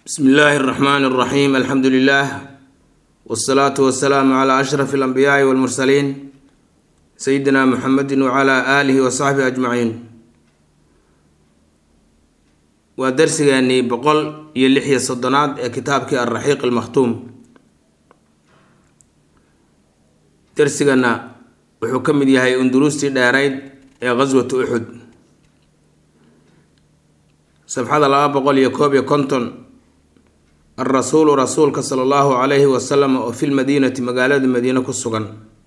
bsmi illaahi اraxmaan اraxiim alxamdu lilah wsalaatu wasalaamu cla ashraf اlanbiyaai wاlmursaliin sayidina muxamedi wcla aalihi wasaxbihi ajmaciin waa darsigeenii boqol iyo lix iyo soddonaad ee kitaabkii alraxiiq almakhtuum darsigana wuxuu ka mid yahay unduruustii dheerayd ee qaswatu uxud safxada laba boqol iyo koob iyo konton alrasuulu rasuulka sala allahu calayhi wasalam oo fi lmadiinati magaalada madiine ku sugan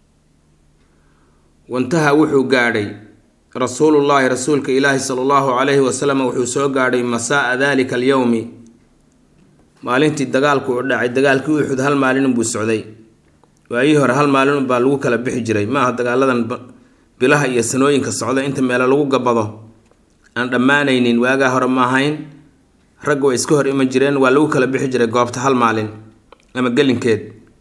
wantaha wuxuu gaadhay rasuulullaahi rasuulka ilaahi sala allahu calayhi wasalam wuxuu soo gaadhay masaa-a dalika alyowmi maalintii dagaalku u dhacay dagaalkii uxud hal maalin buu socday waayihii hore hal maalin baa lagu kala bixi jiray maaha dagaaladan bilaha iyo sanooyinka socda inta meelo lagu gabado aan dhammaanaynin waagaa hore ma ahayn ragga way iska hor iman jireen waa lagu kala bixi jiray goobta hal maalin ama gelinkeed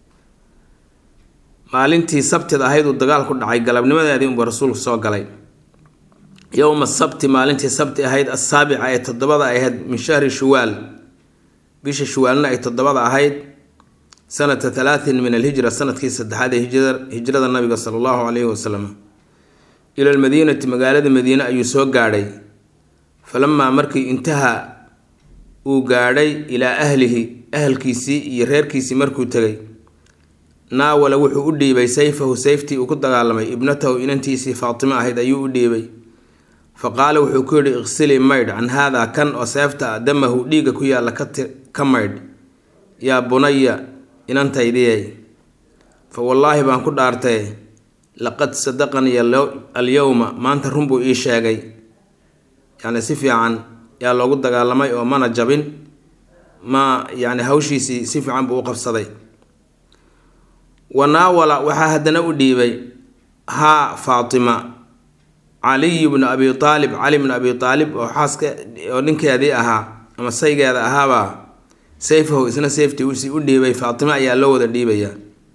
maalintii sabtid ahayd uu dagaalku dhacay galabnimadeedii unbuu rasuulku soo galay yowma sabti maalintii sabti ahayd assaabica ee toddobada ahayd min shahri shuwaal bisha shuwaalna ay toddobada ahayd sanata talaatin min alhijra sanadkii saddexaad ee hijrada nabiga sala allahu calayhi wasalam ila almadiinati magaalada madiine ayuu soo gaadhay falamaa markii intahaa uu gaadhay ilaa ahlihi ahalkiisii iyo reerkiisii markuu tegay naawala wuxuu u dhiibay sayfahu sayftii uu ku dagaalamay ibnatahu inantiisii faatimo ahayd ayuu u dhiibay fa qaala wuxuu ku yidhi iqsilii maydh can haadaa kan oo seefta a damahu dhiigga ku yaalla ka maydh yaa bunaya inantaydiyey fa wallaahi baan ku dhaartay laqad sadaqanii alyowma maanta run buu ii sheegay yacni si fiican yaa loogu dagaalamay oo mana jabin ma yacni hawshiisii si fiican buu u qabsaday wanaawala waxaa haddana u dhiibay haa faatima caliy bnu abi aalib cali bnu abi aalib oo xaaska oo ninkeedii ahaa ama saygeeda ahaabaa sayfahu isna sayftii usii u dhiibay faatimo ayaa loo wada dhiibaya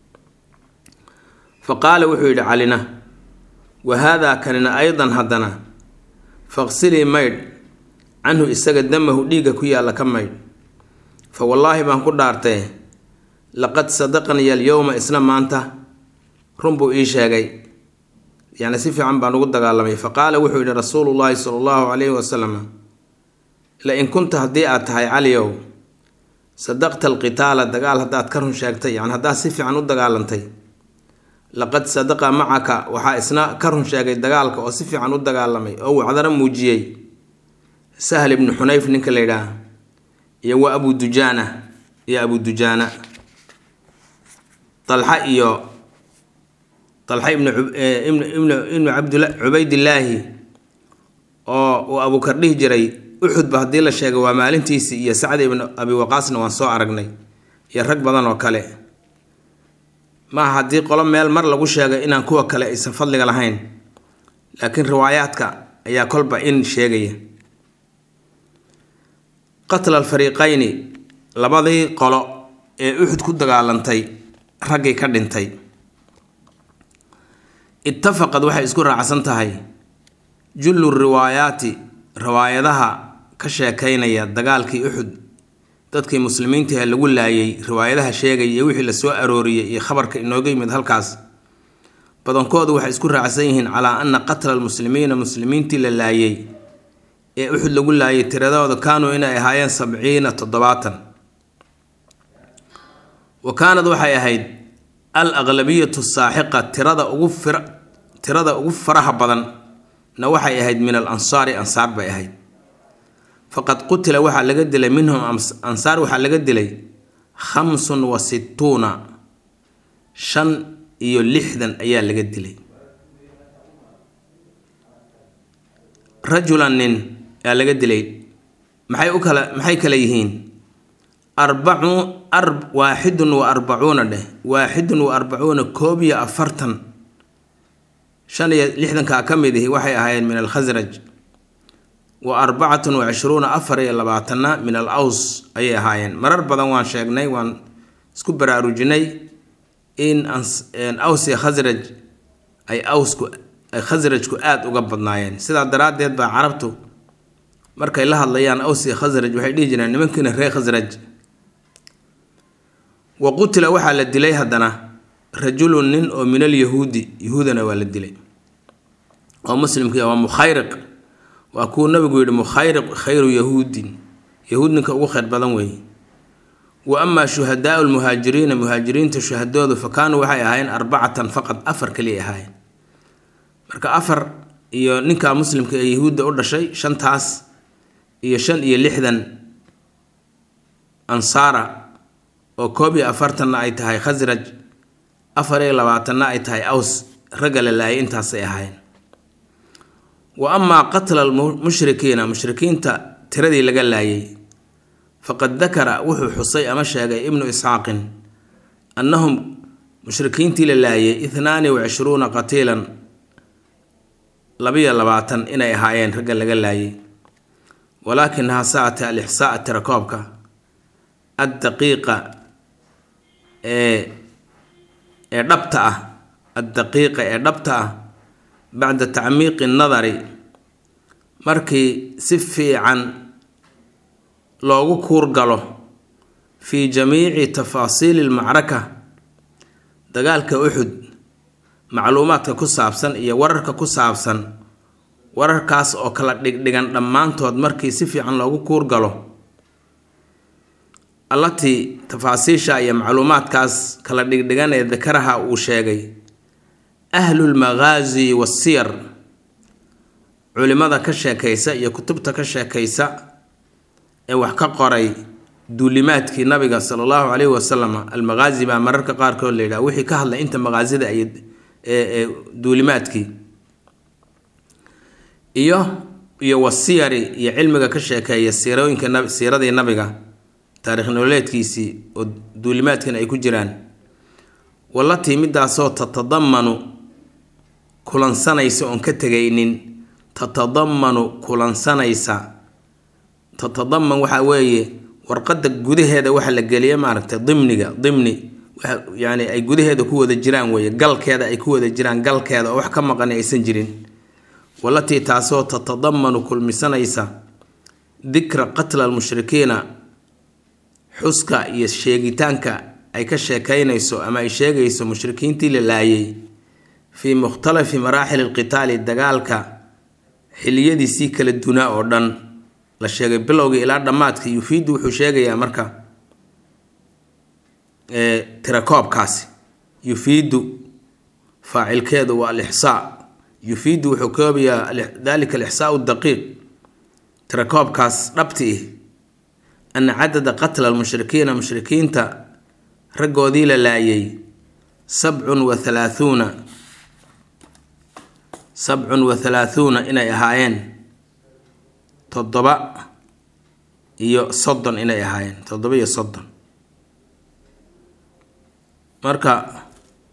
fa qaala wuxuu yidhi calina wa haadaa kanina aydan haddana faqsilii maydh canhu isaga damahu dhiigga ku yaalla ka maydh fa wallaahi baan ku dhaartee laqad sadaqanii alyowma isna maanta run buu ii sheegay yacni si fiican baan ugu dagaalamay fa qaala wuxuu yidhi rasuulullaahi sala allahu calayhi wasalam la in kunta haddii aad tahay caliyow sadaqta alqitaala dagaal haddaad ka run sheegtay yani haddaad si fiican u dagaalantay laqad sadaqa macaka waxaa isna ka run sheegay dagaalka oo si fiican u dagaalamay oo wacdana muujiyey sahl ibnu xunayf ninka la yidhaah iyo wa abu dujaana iyo abu dujaana dalxa iyo dalxa ibnu ibnu cabdila cubaydillaahi oo uu abuukar dhihi jiray uxudba haddii la sheegay waa maalintiisii iyo sacdi ibnu abi waqaasna waan soo aragnay iyo rag badan oo kale maaha haddii qolo meel mar lagu sheegay inaan kuwa kale aysan fadliga lahayn laakiin riwaayaadka ayaa kolba in sheegaya qatla alfariiqayni labadii qolo ee uxud ku dagaalantay raggii ka dhintay ittafaqad waxay isku raacsan tahay jullu riwaayaati riwaayadaha ka sheekaynaya dagaalkii uxud dadkii muslimiintahe lagu laayay riwaayadaha sheegaya iyo wixii lasoo arooriyey iyo khabarka inooga yimid halkaas badankoodu waxay isku raacsan yihiin calaa ana qatla almuslimiina muslimiintii la laayay ee uxud lagu laayay tiradooda kaanuu inay ahaayeen sabciina toddobaatan wa kaanad waxay ahayd al aqlabiyatu saaxiqa tirada ugu fir tirada ugu faraha badan na waxay ahayd min al ansaari ansaar bay ahayd faqad qutila waxaa laga dilay minhum ansaar waxaa laga dilay khamsun wa sittuuna shan iyo lixdan ayaa laga dilay rajulan nin aa laga dilay maxay u kala maxay kala yihiin arbacu ar waaxidun wa arbacuuna dheh waaxidun wa arbacuuna koob iyo afartan shan iyo lixdankaa ka mid ihi waxay ahaayeen min alkhasraj wa arbacatun wa cishruuna afar iyo labaatanna min al aws ayay ahaayeen marar badan waan sheegnay waan isku baraarujinay in aws iyo khasraj ay awsku ay khasrajku aada uga badnaayeen sidaa daraaddeed baa carabtu markay la hadlayaan aws iyo khasraj waxay dhihi jireen nimankiina reer khasraj wa qutila waxaa la dilay haddana rajulun nin oo min alyahuudi yahuudana waa la dilay oo muslimkii waa mukhayriq waa kuwu nabigu yihi mukhayriq khayru yahuudin yahuud ninka ugu khayr badan weeye wa amaa shuhadaau lmuhaajiriina muhaajiriinta shuhadoodu fa kaanuu waxay ahaayeen arbacatan faqad afar kaliya ahaayeen marka afar iyo ninka muslimka ee yahuudda u dhashay shantaas iyo shan iyo lixdan ansaara oo koob iyo afartanna ay tahay khasraj afar iyo labaatanna ay tahay aws ragga la laayay intaasay ahaayeen wa amaa qatla almushrikiina mushrikiinta tiradii laga laayay faqad dakara wuxuu xusay ama sheegay ibnu isxaaqin annahum mushrikiintii la laayay ithnaani wa cishruuna qatiilan labiyo labaatan inay ahaayeen ragga laga laayay walaakinaha saate alixsaa tirakoobka addaqiiqa ee ee dhabta ah addaqiiqa ee dhabta ah bacda tacmiiqi nadari markii si fiican loogu kuurgalo fii jamiici tafaasiili lmacraka dagaalka uxud macluumaadka ku saabsan iyo wararka ku saabsan wararkaas oo kala dhigdhigan dhammaantood markii si fiican loogu kuurgalo allatii tafaasiisha iyo macluumaadkaas kala dhigdhigan ee dakaraha uu sheegay ahlulmaqaasi wasiyar culimada ka sheekaysa iyo kutubta ka sheekaysa ee wax ka qoray duulimaadkii nabiga sala allahu caleyhi wasalam almaqaasi baa mararka qaarkood la yidhaha wixii ka hadlay inta maqaasida ay ee duulimaadkii iyo iyo wasiyari iyo cilmiga ka sheekeeya siirooyinka nab siiradii nabiga taarikh nololeedkiisii oo duulimaadkan ay ku jiraan wallatii midaasoo tatadamanu kulansanaysa oon ka tegaynin tatadamanu kulansanaysa tatadaman waxaa weeye warqadda gudaheeda waxa la geliya maaragtay dimniga dimni waxa yani ay gudaheeda ku wada jiraan weeye galkeeda ay ku wada jiraan galkeeda oo wax ka maqani aysan jirin walatii taasoo tatadamanu kulmisanaysa dikra qatla almushrikiina xuska iyo sheegitaanka ay ka sheekaynayso ama ay sheegayso mushrikiintii la laayay fii mukhtalafi maraaxil alqitaali dagaalka xiliyadiisii kala dunaa oo dhan la sheegay bilowgii ilaa dhammaadka yufiidu wuxuu sheegayaa marka tirakoobkaasi yufiidu faacilkeedu waa alixsaa yufiidu wuxuu koobayaa dalika alixsaau daqiiq tirakoobkaas dhabti ih ana cadada qatla almushrikiina mushrikiinta raggoodii la laayay sabcun wa halaahuuna sabcun wa halaahuuna inay ahaayeen toddoba iyo soddon inay ahaayeen toddoba iyo soddon marka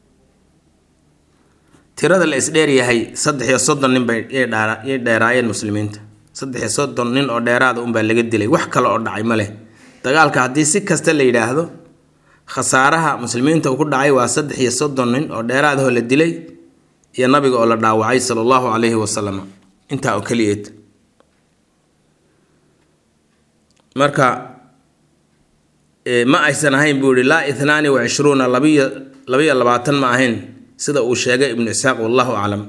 tirada la isdheeryahay saddex iyo soddon nin bay yay dheeraayeen muslimiinta saddex iyo soddon nin oo dheeraada unbaa laga dilay wax kale oo dhacay ma leh dagaalka haddii si kasta la yidhaahdo khasaaraha muslimiinta uu ku dhacay waa saddex iyo soddon nin oo dheeraadahoo la dilay iyo nabiga oo la dhaawacay sala allahu calayhi wasalam intaa oo keliyeed marka ma aysan ahayn buu yihi laa ithnaani wa cishruuna labiyo labiyo labaatan ma ahayn sida uu sheegay ibnu isxaaq wallahu aclam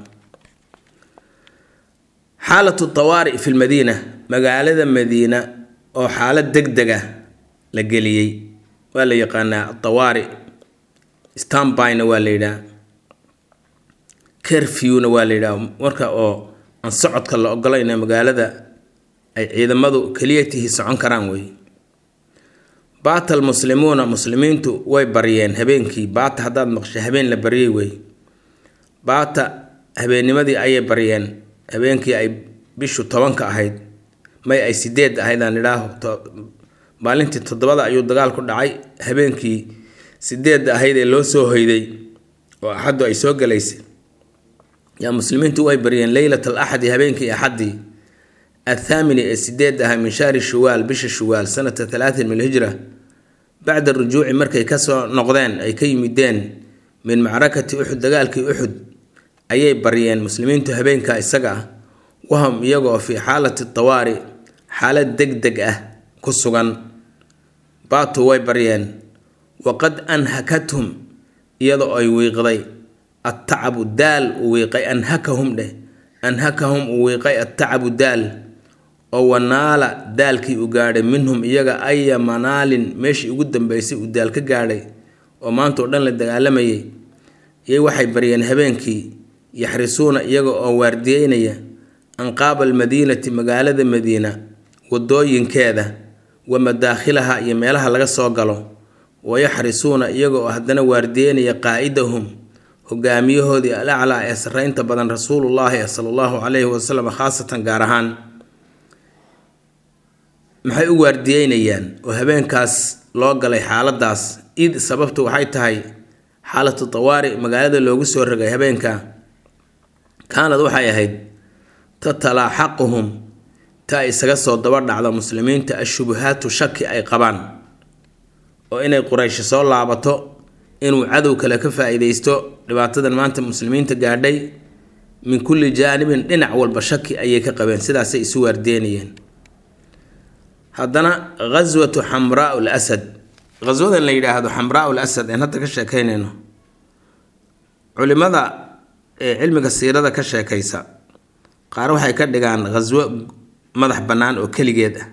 xaalatu tawaari fi lmadiina magaalada madiina oo xaalad deg deg ah la geliyey waa la yaqaanaa atawaari stanbyna waa la yidhaha kerfewna waa la yidhaha marka oo aan socodka la ogolayna magaalada ay ciidamadu keliyatihii socon karaan wey baata almuslimuuna muslimiintu way baryeen habeenkii baata haddaad maqsho habeen la baryay wey baata habeennimadii ayay baryeen habeenkii ay bishu tobanka ahayd may ay sideed ahayd aan idhaaho maalintii toddobada ayuu dagaal ku dhacay habeenkii sideedda ahayd ee loo soo hoyday oo axaddu ay soo galaysay yaa muslimiintu way baryeen leylat al axadi habeenkii axaddii athaamini ee sideed ahaa min shahri shuwaal bisha shuwaal sanata talaatin min alhijra bacda rujuuci markay kasoo noqdeen ay ka yimideen min macrakati uxud dagaalkii uxud ayay baryeen muslimiintu habeenka isaga ah wahum iyagoo fii xaalati tawaari xaalad deg deg ah ku sugan baatu way baryeen waqad anhakathum iyadoo ay wiiqday attacabu daal uu wiiqay anhakahum dheh anhakahum uu wiiqay attacabu daal oo wanaala daalkii u gaadhay minhum iyaga aya manaalin meeshii ugu dambeysay uu daal ka gaadhay oo maanta oo dhan la dagaalamayay iyay waxay baryeen habeenkii yaxrisuuna iyaga oo waardiyeynaya anqaaba almadiinati magaalada madiina wadooyinkeeda wa madaakhilaha iyo meelaha laga soo galo wayaxrisuuna iyaga oo haddana waardiyeynaya qaa'idahum hogaamiyahoodii alaclaa ee sarreynta badan rasuulullaahi sala allahu calayhi wasalam khaasatan gaar ahaan maxay u waardiyeynayaan oo habeenkaas loo galay xaaladaas id sababtu waxay tahay xaalatu tawaari magaalada loogu soo rogay habeenka kaanad waxay ahayd tatalaaxaquhum ta ay isaga soo daba dhacdo muslimiinta ashubuhaatu shaki ay qabaan oo inay quraysh soo laabato inuu cadow kale ka faa-iideysto dhibaatadan maanta muslimiinta gaadhay min kulli jaanibin dhinac walba shaki ayay ka qabeen sidaasay isu waardeynayeen haddana ghaswatu xamraa l asad ghaswadan la yidhaahdo xamraa l asad een hadda ka sheekeynayno culimada ee cilmiga siirada ka sheekaysa qaar waxay ka dhigaan ghaswo madax bannaan oo keligeed ah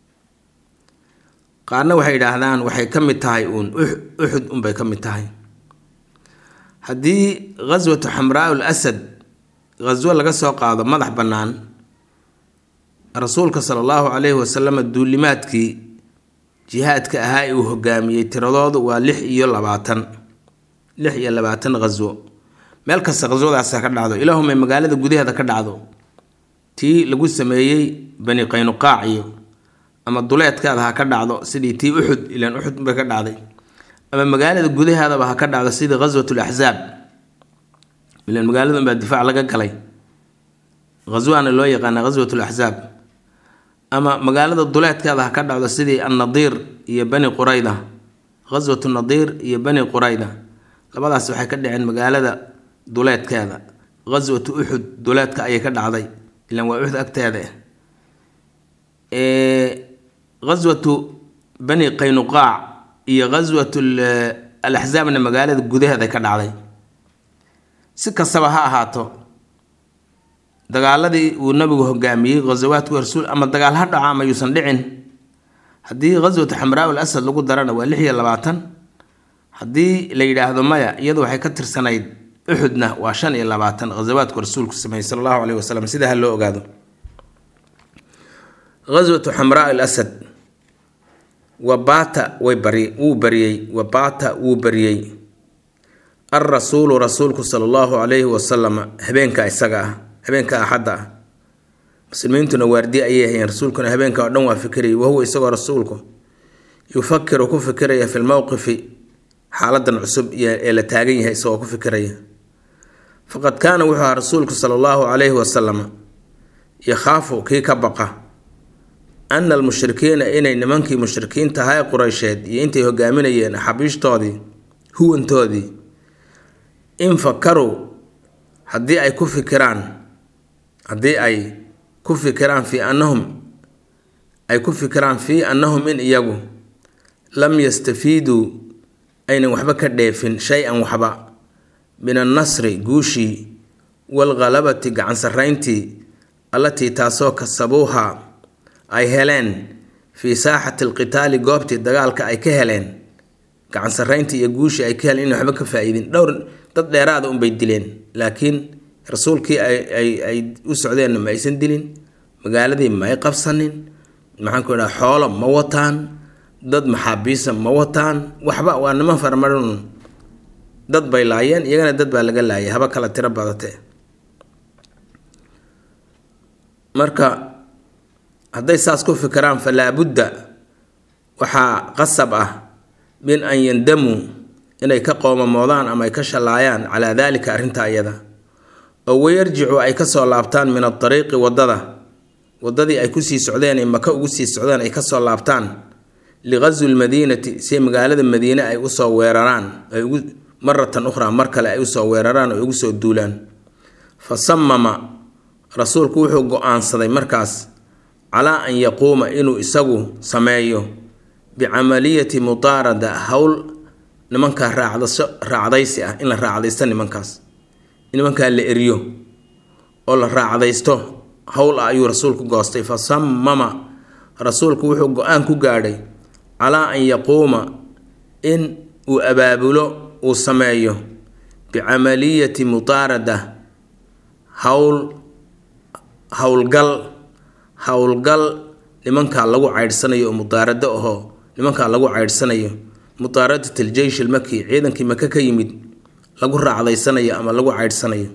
qaarna waxay yidhaahdaan waxay ka mid tahay uun uxud unbay ka mid tahay haddii ghaswatu xamraa l asad ghaswo laga soo qaado madax bannaan rasuulka sala allahu calayhi wasalam duulimaadkii jihaadka ahaa ee uu hogaamiyey tiradoodu waa lix iyo labaatan lix iyo labaatan ghaswo meel kasta ghaswadaasa ka dhacdo ilaahumay magaalada gudaheeda ka dhacdo tii lagu sameeyey bani qaynuqaac iyo ama duleedkaada ha ka dhacdo sidii tii uxud ilaan uxud bay ka dhacday ama magaalada gudaheedaba ha ka dhacdo sidii ghaswat laxsaab ilaan magaalada unbaa difaac laga galay ghaswaana loo yaqaana ghaswat laxsaab ama magaalada duleedkeeda ha ka dhacdo sidii annadiir iyo bani qurayda ghaswatu nadiir iyo bani qurayda labadaas waxay ka dhaceen magaalada duleedkeeda ghaswatu uxud duleedka ayay ka dhacday ilaan waa uxud agteeda ghaswatu bani qaynuqaac iyo ghaswatu alaxsaabna magaalada gudaheeda ka dhacday si kastaba ha ahaato dagaaladii uu nabigu hogaamiyey ghasawaadku rasuul ama dagaal ha dhaco ama yuusan dhicin haddii ghaswatu xamraa ul asad lagu darana waa lix iyo labaatan haddii la yidhaahdo maya iyadu waxay ka tirsanayd uxudna waa shan iyo labaatan ghasawaadku rasuulku sameeyey sala allahu caleyhi wasalam sida ha loo ogaado ghaswatu xamraa al asad wabaata way bari wuu bariyey wabaata wuu bariyey alrasuulu rasuulku sala allahu calayhi wasalam habeenka isaga ah habeenka axadda ah muslimiintuna waardiye ayay hayeen rasuulkuna habeenka oo dhan waa fikirayay wahuwa isagoo rasuulku yufakiru ku fikiraya fi lmowqifi xaaladan cusub ee la taagan yahay isagoo ku fikiraya faqad kaana wuxuu ahaa rasuulku sala allahu calayhi wasalam yakhaafu kii ka baqa ana almushrikiina inay nimankii mushrikiinta ahaa ee qureysheed iyo intay hogaaminayeen xabiishtoodii huwantoodii in fakaruu haddii ay ku fikiraan haddii ay ku fikiraan fii annahum ay ku fikiraan fii annahum in iyagu lam yastafiiduu aynan waxba ka dheefin shay-an waxba min annasri guushii waalghalabati gacan sarrayntii allatii taasoo kasabuuha ay heleen fii saaxati alqitaali goobtii dagaalka ay ka heleen gacan sarrayntii iyo guushii ay ka heleen inay waxba ka faa-iidin dhowr dad dheeraada unbay dileen laakiin rasuulkii ay u socdeenna ma aysan dilin magaaladii ma ay qabsanin maxaan ku idhaha xoolo ma wataan dad maxaabiisa ma wataan waxba waa niman farmarin dad bay laayeen iyagana dad baa laga laayay haba kala tiro badatee marka hadday saas ku fikiraan fa laabudda waxaa qasab ah min an yandamuu inay ka qoomamoodaan ama ay ka shallaayaan calaa daalika arrinta iyada oo wayarjicu ay kasoo laabtaan min adariiqi waddada waddadii ay kusii socdeen ee maka ugu sii socdeen ay kasoo laabtaan liqaswi lmadiinati si magaalada madiine ay usoo weeraraan ay ugu maratan ukhraa mar kale ay usoo weeraraan oo ugu soo duulaan fa samama rasuulku wuxuu go-aansaday markaas calaa an yaquuma inuu isagu sameeyo bicamaliyati mutaarada howl nimankaa raacdaso raacdaysi ah in la raacdaysto nimankaas in nimankaa la eriyo oo la raacdaysto howl ah ayuu rasuulku goostay fa sammama rasuulku wuxuu go-aan ku gaadhay calaa an yaquuma in uu abaabulo uu sameeyo bicamaliyati mutaarada howl howlgal howlgal nimankaa lagu caydhsanayo oo mudaarado ahoo nimankaa lagu caydhsanayo mutaaradat aljeysh almaki ciidankii maka ka yimid lagu raacdaysanayo ama lagu caydhsanayo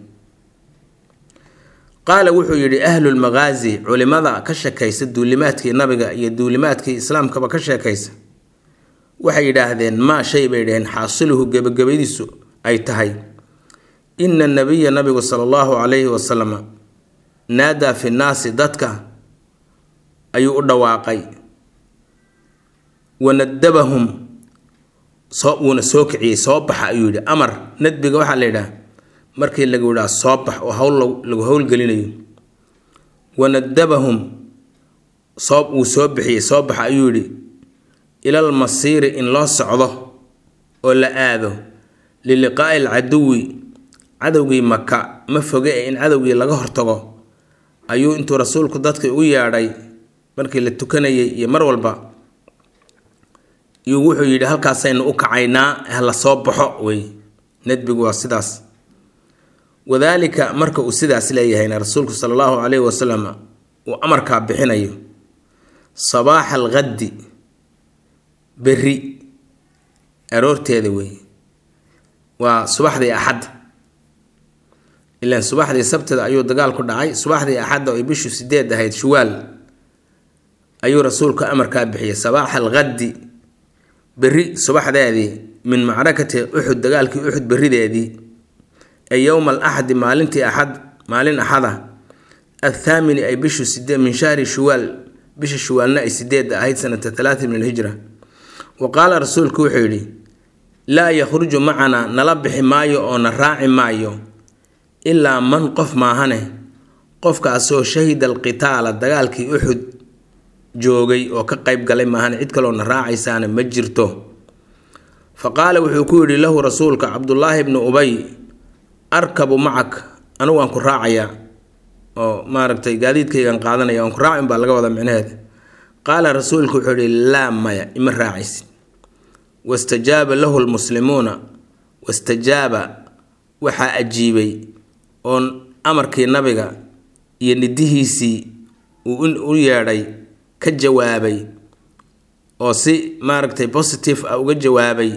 qaala wuxuu yidhi ahlu lmaqaazi culimada ka sheekaysa duulimaadkii nabiga iyo duulimaadkii islaamkaba ka sheekaysa waxay yidhaahdeen maa shay bay dhaheen xaasiluhu gebagabadiisu ay tahay ina nabiya nabigu sala allahu calayhi wasalam naadaa fi nnaasi dadka ayuu u dhawaaqay wanadabahum soo wuuna soo kiciyey soo baxa ayuu yidhi amar nadbiga waxaa la yidhaha markii lagu yidhaha soo bax oo hawl lagu howlgelinayo wanadabahum soo wuu soo bixiyey soo baxa ayuu yidhi ilal masiiri in loo socdo oo la aado liliqaa'i alcaduwi cadowgii maka ma foge ee in cadowgii laga hortago ayuu intuu rasuulku dadkii ugu yeedhay markii la tukanayay iyo mar walba iyuu wuxuu yidhi halkaasaynu u kacaynaa hala soo baxo wey nadbigu waa sidaas wadaalika marka uu sidaas leeyahayna rasuulku sala allahu calayhi wasalam uu amarkaa bixinayo sabaaxa alqaddi berri aroorteeda wey waa subaxdii axadda ilaan subaxdii sabtida ayuu dagaal ku dhacay subaxdii axadda oy bishu sideed ahayd shuwaal ayuu rasuulku amarkaa bixiyay sabaaxa alqaddi berri subaxdeedii min macrakati uxud dagaalkii uxud berrideedii ee yowma alaxadi maalintii axad maalin axada athaamini ay bishu sideed min shahri shuwaal bisha shuwaalna ay sideed ahayd sanata talaata min alhijra wa qaala rasuulku wuxuu yidhi laa yakhruju macanaa nala bixi maayo oo na raaci maayo ilaa man qof maahane qofkaasoo shahida alqitaala dagaalkii uxud joogay oo ka qayb galay maahane cid kaloo na raacaysaana ma jirto fa qaala wuxuu ku yidhi lahu rasuulka cabdullaahi bnu ubay arkabu macak anigu waan ku raacayaa oo maaragtay gaadiidkaygan qaadanaya waan ku raacin baa laga wada micnaheeda qaala rasuulku wuxuu yihi laa maya ima raacaysid wastajaaba lahu lmuslimuuna wastajaaba waxaa ajiibay oon amarkii nabiga iyo nidihiisii uu u yeedhay ka jawaabay oo si maaragtay positive ah uga jawaabay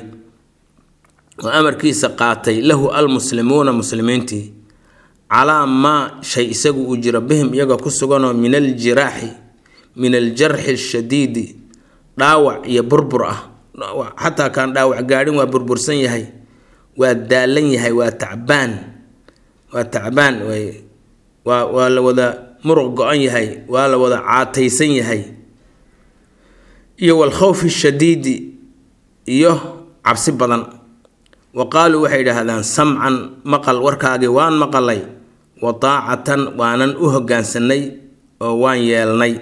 oo amarkiisa qaatay lahu almuslimuuna muslimiintii calaa maa shay isagu uu jiro bihim iyaga ku suganoo min aljiraaxi min aljarxi ashadiidi dhaawac iyo burbur ah xataa kaan dhaawac gaadhin waa burbursan yahay waa daalan yahay waa tacbaan waa tacbaan way waa waa la wada muruq go-an yahay waa la wada caataysan yahay iyo walkhawfi shadiidi iyo cabsi badan wa qaaluu waxay idhaahdaan samcan maqal warkaagii waan maqalay wa taacatan waanan u hoggaansanay oo waan yeelnay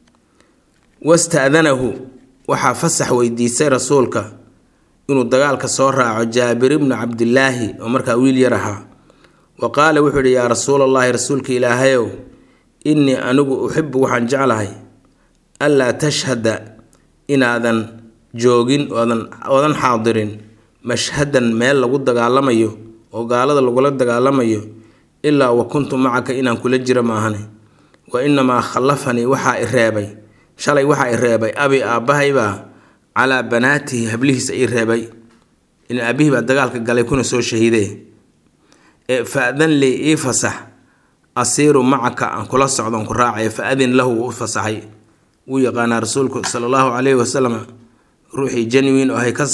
wasta'danahu waxaa fasax weydiisay rasuulka inuu dagaalka soo raaco jaabir ibnu cabdilaahi oo markaa wiil yar ahaa wa qaala wuxuu yidhi yaa rasuulallaahi rasuulka ilaahayow innii anigu uxibu waxaan jeclahay anlaa tashhada inaadan joogin oodan oodan xaadirin mashhadan meel lagu dagaalamayo oo gaalada lagula dagaalamayo ilaa wa kuntu macaka inaan kula jiro maahane wa inamaa khallafanii waxaa i reebay shalay waxaa i reebay abi aabbahaybaa calaa banaatihi hablihiisa ii reebay in aabihii baa dagaalka galay kuna soo shahiidee ee fa-dan lii ii fasax asiiru macaka aan kula socdon ku raacaya fa adin lahu wuu u fasaxay wuu yaqaanaa rasuulku sala allahu calayhi wasalam ruuxii janwin oo ay ka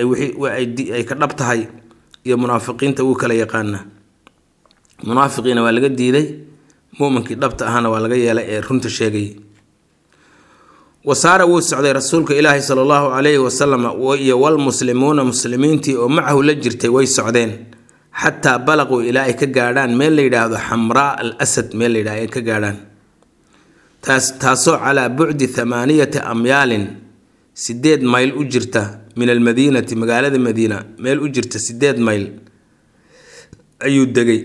ay ka dhab tahay iyo munaafiqiinta wuu kala yaqaanaa munaafiqiina waa laga diiday muuminkii dhabta ahana waa laga yeelay ee runta sheegay wasaara wuu socday rasuulka ilaahi sala allahu calayhi wasalam iyo walmuslimuuna muslimiintii oo macahu la jirtay way socdeen xataa balaquu ilaa ay ka gaadhaan meel la yidhaahdo xamraa al asad meel la yidhahdo ay ka gaadhaan taas taasoo calaa bucdi thamaaniyati amyaalin sideed mayl u jirta min almadiinati magaalada madiina meel u jirta sideed mayl ayuu degay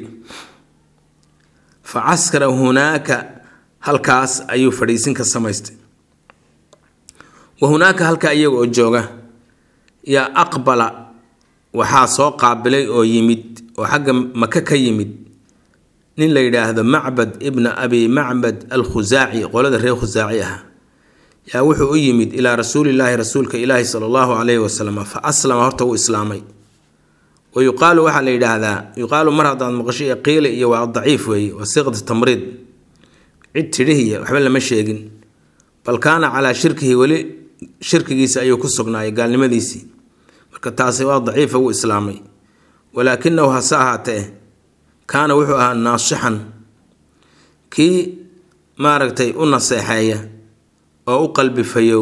fa caskara hunaaka halkaas ayuu fadhiisin ka samaystay wa hunaaka halka iyaga oo jooga yaa aqbala waxaa soo qaabilay oo yimid oo xagga maka ka yimid nin la yidhaahdo macbad ibna abi macbad alkhusaaci qolada reer khusaaci ah yaa wuxuu u yimid ilaa rasuulilaahi rasuulka ilaahi sala allahu calayhi wasalam fa aslama horta wuu islaamay wa yuqaalu waxaa la yidhaahdaa yuqaalu mar haddaad maqasho iyo qiili iyo waa daciif weeye waa siiqda tamriid cid tidhihiya waxba lama sheegin bal kaana calaa shirkihi weli shirkigiisa ayuu ku sugnaayay gaalnimadiisii marka taasi waa daciifa wuu islaamay walaakinahu hase ahaatee kaana wuxuu ahaa naasixan kii maaragtay u naseexeeya oo u qalbi fayow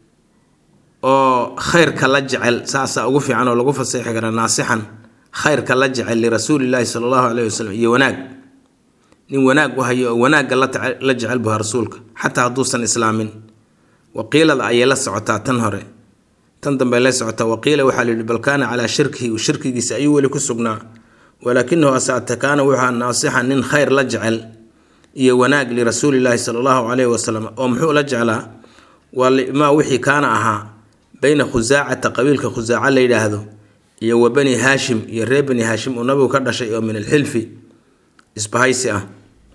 oo khayrka la jecel saasaa ugu fiican oo lagu faseexi kara naasixan khayrka la jecel lirasuulilaahi sala allahu caleyhi wasalam iyo wanaag nin wanaag u hayo oo wanaagga la jecel buha rasuulka xataa hadduusan islaamin waqiilada ayay la socotaa tan hore tan dambe la socotaa waqiila waxaa la yidhi bal kaana calaa shirkihi shirkigiisa ayuu weli ku sugnaa walaakinahu asaate kaana wuxuu naasixan nin khayr la jecel iyo wanaag lirasuulilaahi sala allahu caleyhi wasalam oo muxuu la jeclaa waa maa wixii kaana ahaa bayna khusaacata qabiilka khusaaca la yidhaahdo iyo wa bani haashim iyo reer bani haashim uu nabigu ka dhashay oo min alxilfi isbahaysi ah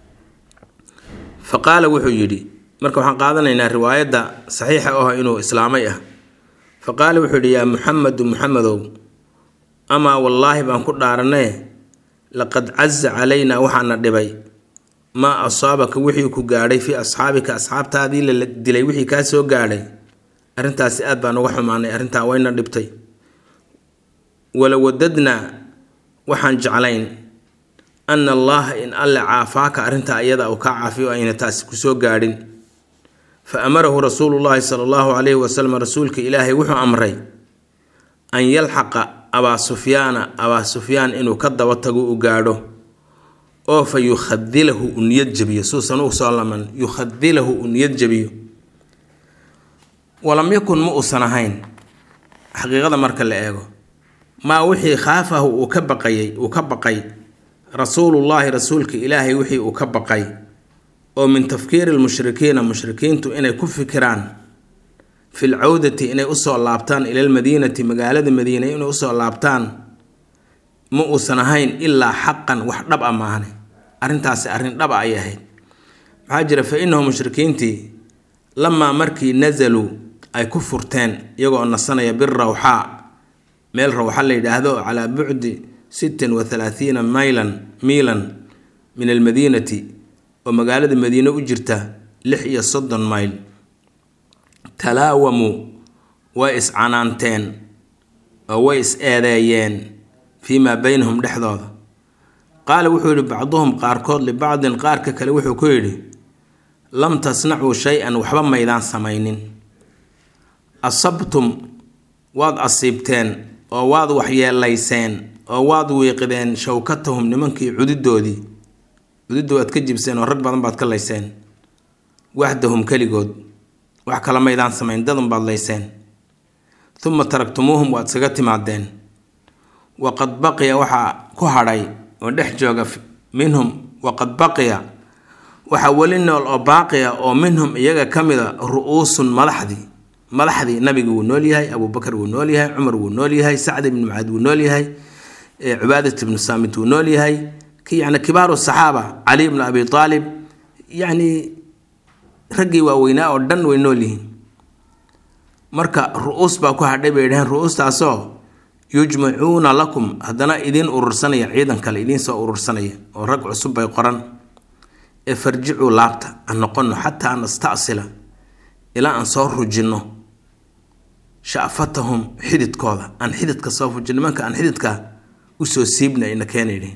fa qaala wuxuu yidhi marka waxaan qaadanaynaa riwaayadda saxiixa oo ah inuu islaamay ah fa qaala wuxuu yidhi yaa muxamedu muxamedow amaa wallaahi baan ku dhaaranee laqad caza calaynaa waxaana dhibay maa asaabaka wixii ku gaadhay fii asxaabika asxaabtaadii la dilay wixii kaa soo gaadhay arrintaasi aad baan uga xumaanay arrintaa wayna dhibtay wala wadadnaa waxaan jeclayn ana allaha in alle caafaaka arrintaa iyada uu kaa caafiyo ayna taasi kusoo gaadhin fa amarahu rasuulullaahi sala allahu calayhi wasalam rasuulka ilaahay wuxuu amray an yalxaqa abaa sufyaana abaa sufyaan inuu ka daba tago u gaadho oo fa yukhadilahu u niyad jabiyo suusan u soo laman yukhadilahu u niyad jabiyo walam yakun ma uusan ahayn xaqiiqada marka la eego maa wixii khaafahu uu ka baqayay uu ka baqay rasuulullaahi rasuulka ilaahay wixii uu ka baqay oo min tafkiiri lmushrikiina mushrikiintu inay ku fikiraan fi lcawdati inay usoo laabtaan ila lmadiinati magaalada madiina inay usoo laabtaan ma uusan ahayn ilaa xaqan wax dhab a maahne arrintaasi arrin dhab a ay ahayd maxaa jira fa inahu mushrikiintii lamaa markii nasaluu ay ku furteen iyagoo nasanaya birawxaa meel rawxa la yidhaahdo calaa bucdi sittin wa halaathiina maylan miilan min almadiinati oo magaalada madiine u jirta lix iyo soddon mayl talaawamuu way iscanaanteen oo way is eedeeyeen fii maa beynahum dhexdooda qaala wuxuu yidhi bacduhum qaarkood libacdin qaarka kale wuxuu ku yidhi lam tasnacuu shay-an waxba maydaan samaynin asabtum waad asiibteen oo waad waxyeelayseen oo waad wiiqideen shawkatahum nimankii cududoodii cududda waad ka jibseen oo rag badan baad ka layseen waxdahum keligood wax kala maydaan samayn dadan baad layseen uma taraktumuuhum waad isaga timaadeen waqad baqiya waxaa ku hadhay oo dhex jooga minhum waqad baqiya waxaa weli nool oo baaqiya oo minhum iyaga ka mida ru-uusun madaxdii madaxdii nabiga wuu nool yahay abuubakar wuu nool yahay cumar wuu nool yahay sacd ibnu mucaad wuu nool yahay cubaadat ibnu saamit wuu nool yahay yani kibaaru saxaaba cali ibnu abi aalib yacni raggii waaweynaa oo dhan way nool yihiin marka ru-uus baa ku hadhay bay dhaheen ru-uustaasoo yujmacuuna lakum haddana idiin urursanaya ciidan kale idiin soo urursanaya oo rag cusub bay qoran ee farjicuu laabta aan noqono xataa nastasila ilaa aan soo rujinno sha'fatahum xididkooda aan xididka soo fujin nimanka aan xididka usoo siibna ina keenaydhin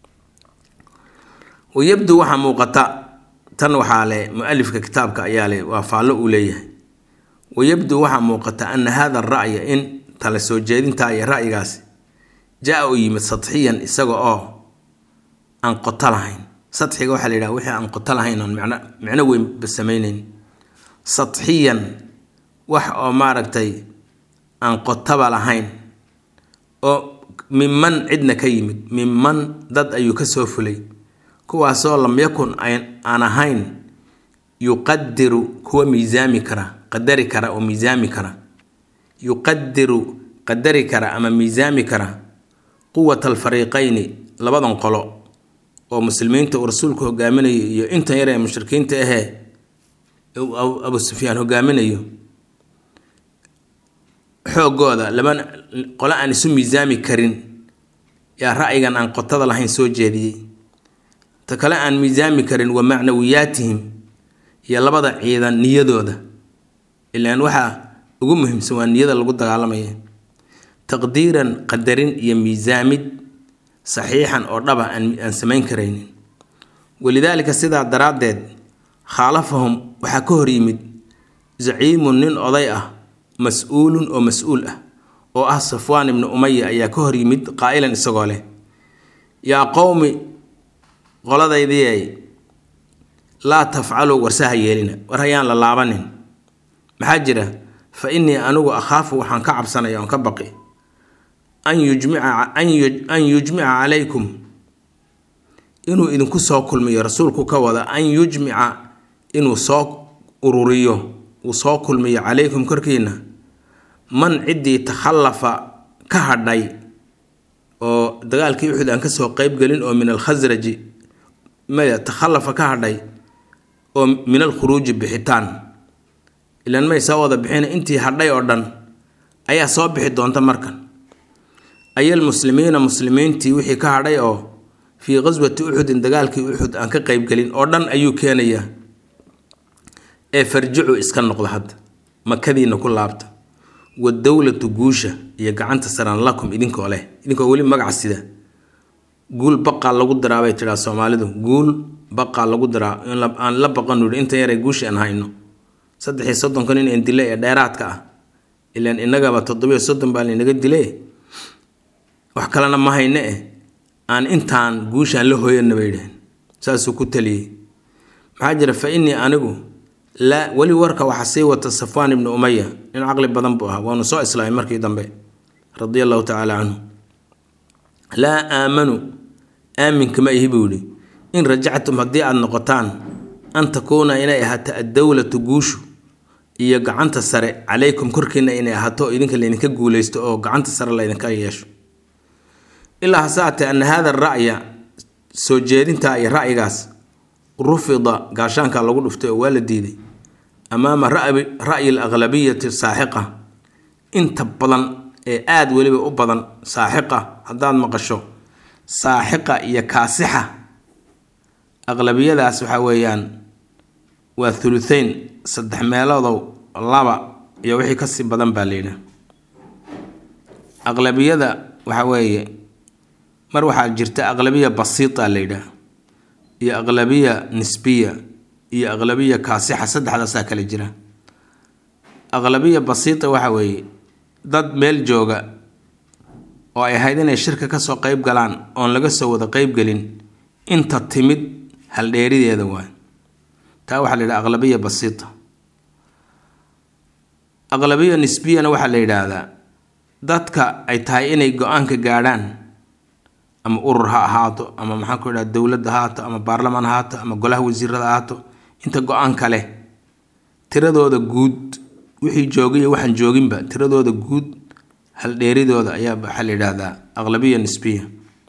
wayabdu waxaa muuqata tan waxaa le mu-alifka kitaabka ayaa le waa faallo uu leeyahay wayabdu waxaa muuqata ana hada ra'ya in tala soo jeedintaa iyo ra'yigaasi jaa u yimid sadxiyan isaga oo aan qoto lahayn sadxiga waxaa la yidhaha wixii aan qoto lahayn oon micno micno weynba samayneyn sadxiyan wax oo maaragtay aan qotaba lahayn oo minman cidna ka yimid minman dad ayuu ka soo fulay kuwaasoo lam yakun aan ahayn yuqadiru kuwa miisaami kara qadari kara oo miisaami kara yuqadiru qadari kara ama miisaami kara quwata alfariiqayni labadan qolo oo muslimiinta uu rasuulku hogaaminayo iyo intan yar ee mushrikiinta ahee abu sufyaan hogaaminayo xoogooda laba qole aan isu miisaami karin yaa ra'yigan aan qotada lahayn soo jeediyey ta kale aan miisaami karin wa macnawiyaatihim iyo labada ciidan niyadooda ilaan waxaa ugu muhiimsan waa niyada lagu dagaalamaya taqdiiran qadarin iyo miisaamid saxiixan oo dhaba aan samayn karaynin walidaalika sidaa daraaddeed khaalafahum waxaa ka hor yimid zaciimun nin oday ah mas-uulun oo mas-uul ah oo ah safwaan ibnu umaya ayaa ka hor yimid qaa'ilan isagoo leh yaa qowmi qoladaydii laa tafcaluu warsaha yeelina war hayaan la laabanin maxaa jira fa innii anigu akhaafu waxaan ka cabsanaya oon ka baqi an yujmica an yujmica calaykum inuu idinku soo kulmiyo rasuulku ka wada an yujmica inuu soo ururiyo uu soo kulmiyo calaykum korkiina man ciddii takhallafa ka hadhay oo dagaalkii uxud aan kasoo qeybgelin oo min alkhasraji maya takhallafa ka hadhay oo min alkhuruuji bixitaan ilaan may soo wada bixina intii hadhay oo dhan ayaa soo bixi doonta markan ayal muslimiina muslimiintii wixii ka hadhay oo fii qaswati uxudin dagaalkii uxud aan ka qeybgelin oo dhan ayuu keenayaa ee farjicu iska noqda hadda makadiina ku laabta wadowlatu guusha iyo gacanta saran lakum idinkoo leh idinkoo weli magaca sida guul baqaa lagu diraa bay tidhaa soomaalidu guul baqaa lagu diraa aan la baqanu yidhi inta yare guushi aan hayno saddex iyo soddonka nin een dile ee dheeraadka ah ilaan innagaba toddobiyo soddon baa laynaga dile wax kalena ma hayne eh aan intaan guushaan la hooyanna bay yidhaheen saasuu ku taliyey maxaa jira fa innii anigu laa weli warka waxaa sii wata safwaan ibnu umaya nin caqli badan buu ahaa waanu soo islaamay markii dambe radia allahu tacaala canhu laa aamanu aaminkama ihi buu yidhi in rajactum haddii aada noqotaan an takuuna inay ahaato addowlatu guushu iyo gacanta sare calaykum korkiina inay ahaato idinka laydinka guuleysto oo gacanta sare laydinka yeesho ilaa hase atee ana hada ra'ya soo jeedintaa iyo ra'yigaas rufida gaashaanka lagu dhuftay oo waa la diiday amaama ra'yi alaqlabiyati saaxiqa inta badan ee aada weliba u badan saaxiqa haddaad maqasho saaxiqa iyo kaasixa aqlabiyadaas waxaa weeyaan waa thuluthayn saddex meeloodow laba iyo wixii kasii badan baa layidhaha aqlabiyada waxaa weeye mar waxaa jirta aqlabiya basiita la yidhaah iyo aqlabiya nisbiya iyo aqlabiya kaasixa saddexdaasaa kale jira aqlabiya basiita waxa weeye dad meel jooga oo ay ahayd inay shirka kasoo qeyb galaan oon laga soo wada qeybgelin inta timid haldheerideeda waay taa waxaa la yidhaha aqlabiya basiita aqlabiya nisbiyana waxaa la yidhaahdaa dadka ay tahay inay go-aanka gaadhaan ama urur ha ahaato ama maxaan ku idhaha dowladda ha ahaato ama baarlamaan ha ahaato ama golaha wasiirada ha ahaato inta go-aanka leh tiradooda guud wixii joogay iyo waxaan jooginba tiradooda guud haldheeridooda ayaa waxaa la yidhaahdaa aqlabiya nisbiya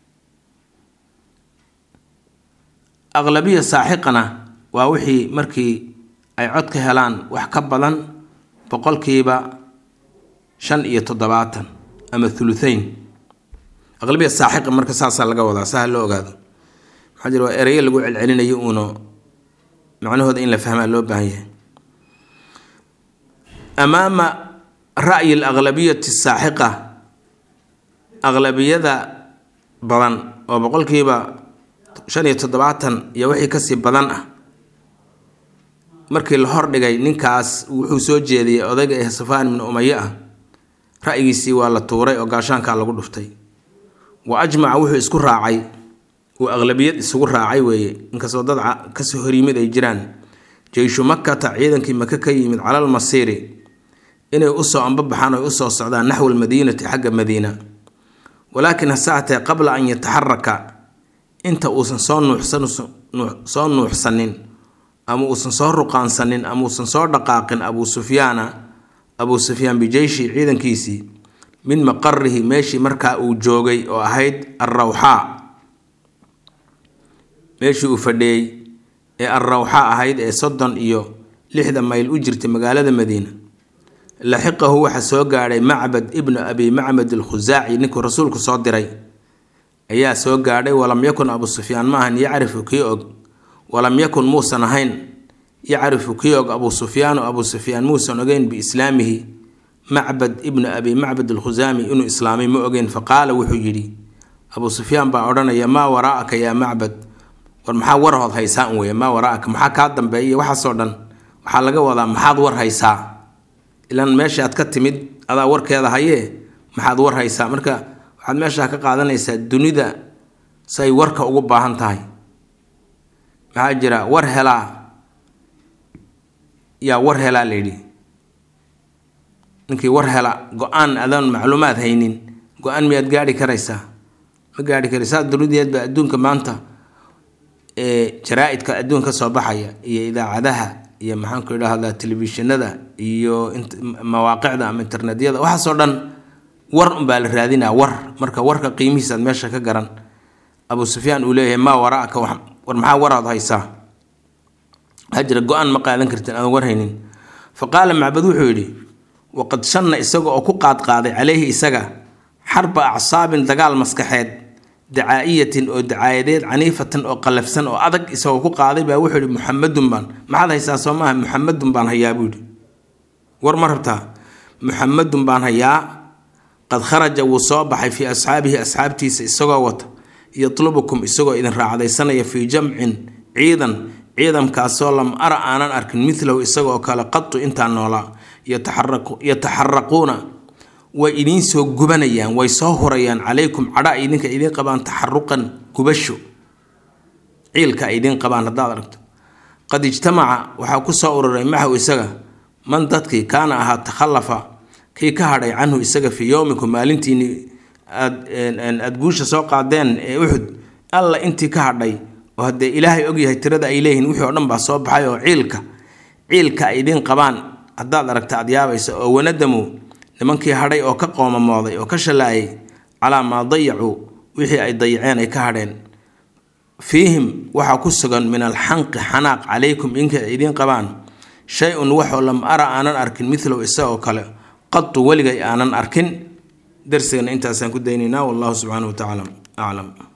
aqlabiya saaxiqana waa wixii markii ay cod ka helaan wax ka badan boqolkiiba shan iyo toddobaatan ama thuluthayn aqlabiya saaxiqa marka saasaa laga wadaa saa loo ogaado maxaa jira waa ereyo lagu celcelinayo uuno macnahooda in la fahmaa loo baahan yahay amaama ra'yi alaqlabiyati saaxiqa aqlabiyada badan oo boqolkiiba shan iyo toddobaatan iyo wixii kasii badan ah markii la hordhigay ninkaas wuxuu soo jeediyey odayga ee safaan ibnu umaye ah ra'yigiisii waa la tuuray oo gaashaankaa lagu dhuftay wa ajmaca wuxuu isku raacay uu aqlabiyad isugu raacay weeye inkastoo dad kasoo horyimid ay jiraan jeyshu makata ciidankii maka ka yimid calal masiiri inay usoo ambabaxaan oy usoo socdaan naxwa almadiinati xagga madiina walaakin hase hatee qabla an yataxaraka inta uusan soo nuuxsan soo nuuxsanin ama uusan soo ruqaansanin ama uusan soo dhaqaaqin abuu sufyaana abuu sufyaan bijeyshi ciidankiisii min maqarihi meeshii markaa uu joogay oo ahayd alrawxaa meeshii uu fadhiyey ee alrawxaa ahayd ee soddon iyo lixda mayl u jirtay magaalada madiina laxiqahu waxaa soo gaadhay macbad ibnu abi macbad alkhusaaci ninkuu rasuulku soo diray ayaa soo gaadhay walam yakun abu sufyaan ma ahan yacrifu kii og walam yakun muusan ahayn yacrifu kii og abuu sufyaanu abuu sufyaan muusan ogeyn biislaamihi macbad ibnu abi macbad alkhusaami inuu islaamay ma ogeyn faqaala wuxuu yidhi abuu sufyaan baa odhanaya maa waraa'aka yaa macbad war maxaa warhood haysaa un weeye maa waraa'aka maxaa kaa dambeeya waxaasoo dhan waxaa laga wadaa maxaad war haysaa ilan meesha aad ka timid adaa warkeeda hayee maxaad war haysaa marka waxaad meeshaa ka qaadanaysaa dunida say warka ugu baahan tahay maxaa jira war helaa yaa war helaa layidhi ninkii war hela go-aan adoon macluumaad haynin go-aan miyaad gaari karaysaa ma gaari karaysaa dunideedba adduunka maanta jaraa-idka adduun ka soo baxaya iyo idaacadaha iyo maxaanku idhaahdaa telefishinada iyo mawaaqicda ama internetyada waxaasoo dhan war unbaa la raadinaa war marka warka qiimihiisaad meesha ka garan abuu sufyaan uu leeyahay maa waraaka war maxaa waraad haysaa waxaa jira go-aan ma qaadan kartin aadan war haynin fa qaala macbad wuxuu yidhi waqad shanna isaga oo ku qaadqaaday caleyhi isaga xarba acsaabin dagaal maskaxeed dacaa'iyatin oo dacaayadeed caniifatan oo qallafsan oo adag isagoo ku qaaday baa wuxuu yidhi muxamadun baan maxaad haysaa soo maaha muxamadun baan hayaa buu yidhi war ma rabtaa muxamadun baan hayaa qad kharaja wuu soo baxay fii asxaabihi asxaabtiisa isagoo wata yatlubukum isagoo idin raacdaysanaya fii jamcin ciidan ciidankaasoo lam ara aanan arkin milahu isagoo kale qatu intaan noolaa yataxaraquuna way idiin soo gubanayaan way soo hurayaan calaykum cadha ay idinka idiin qabaan taxaruqan gubasho ciilka ay idiin qabaan haddaad aragto qad ijtamaca waxaa ku soo ururay maxaw isaga man dadkii kaana ahaa takhallafa kii ka hadhay canhu isaga fii yowmikum maalintiini aad guusha soo qaadeen ee uxud alla intii ka hadhay oo haddee ilaahay ogyahay tirada ay leeyihiin wixii oo dhan baa soo baxay oo ciilka ciilka ay idiin qabaan haddaad aragta aad yaabaysa oo wanadamu nimankii hadhay oo ka qoomamooday oo ka shallaayay calaa maa dayacuu wixii ay dayaceen ay ka hadheen fiihim waxaa ku sugan min alxanqi xanaaq calaykum inka idiin qabaan shay-un waxoo lam ara aanan arkin milow isagoo kale qatu weligay aanan arkin darsigana intaasaan ku daynaynaa wallahu subxaanahu wa tacaala aclam